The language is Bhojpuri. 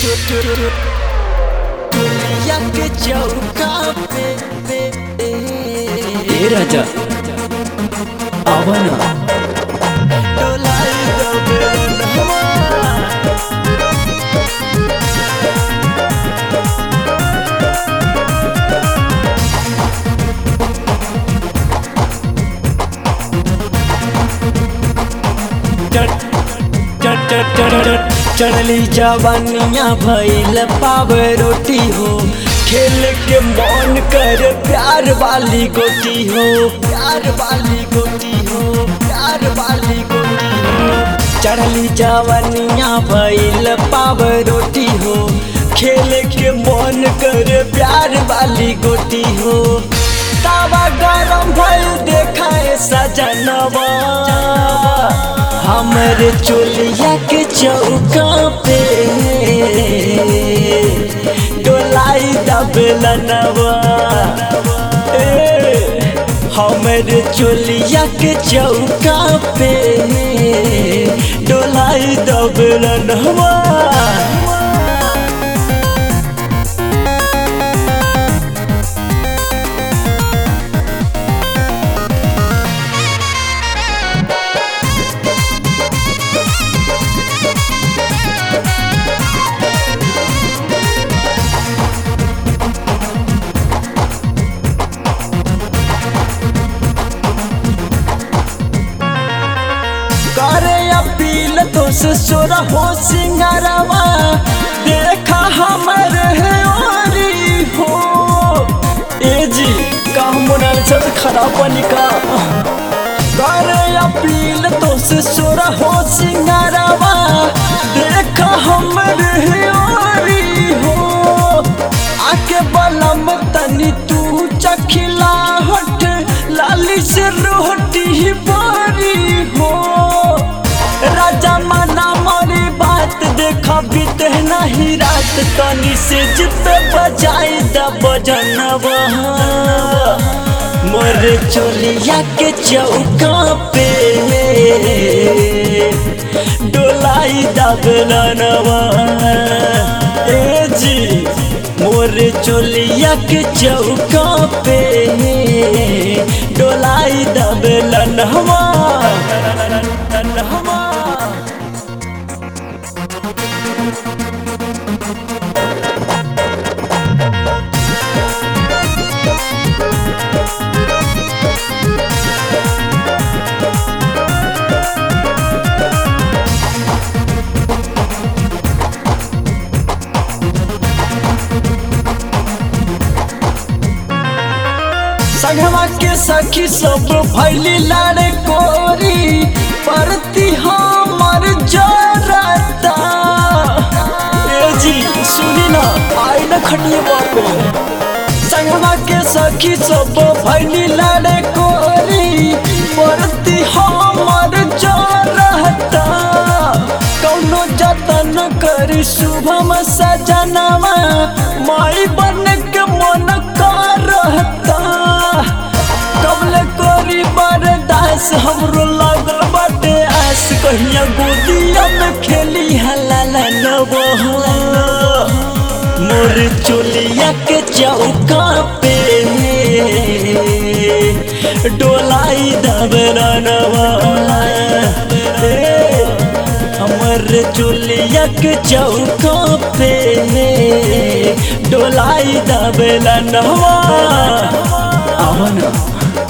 दुनिया के चौका पे पे ए राजा आवा ना डोलाई दो बेलनवा चढ़ली जवानिया भैल पाव रोटी हो खेल के मन कर प्यार वाली गोटी हो प्यार वाली गोटी हो प्यार वाली गोटी हो चढ़ली जवानिया भैल पाव रोटी हो खेल के मन कर प्यार वाली गोटी हो तावा गरम भइल देखाए सजनवा हमरे चोलिया के चौका पे डोलाई दबलनवा ए, हमरे चोलिया के चौका पे डोलाई दबलनवा करे अपील तो से सोरा हो सिंगारवा देखा हमर है ओरी हो ए जी का मोनाल सब खराब बनिका करे अपील तो से सोरा हो सिंगारवा देखा हमर है ओरी हो आके बलम तनी तू चखिला हट लाली से रोटी बारी हो राजा मना मोरी बात देखा बीते नहीं रात तनी से जित बजाई द बजनवा मोर चोलिया के चौका पे डोलाई दबलनवा ए जी मोर चोलिया के चौका पे डोलाई दबलनवा हवा संगवा के सखी सब भैली लाड़े कोरी परती हमर जरता ए जी सुनी ना आई ना खटिए बापे संगवा के सखी सब भैली लाड़े कोरी परती हमर जरता कौनो जतन करी शुभम सजनवा माई बन के मन करता कबले कोरी बरदास हमरो लागल बाटे आस कहिया गोदिया में खेली हलाला नबो मोर चोलिया के चौका पे डोलाई दबरनवा हमर चोलिया के चौका पे डोलाई दबलनवा आवा ना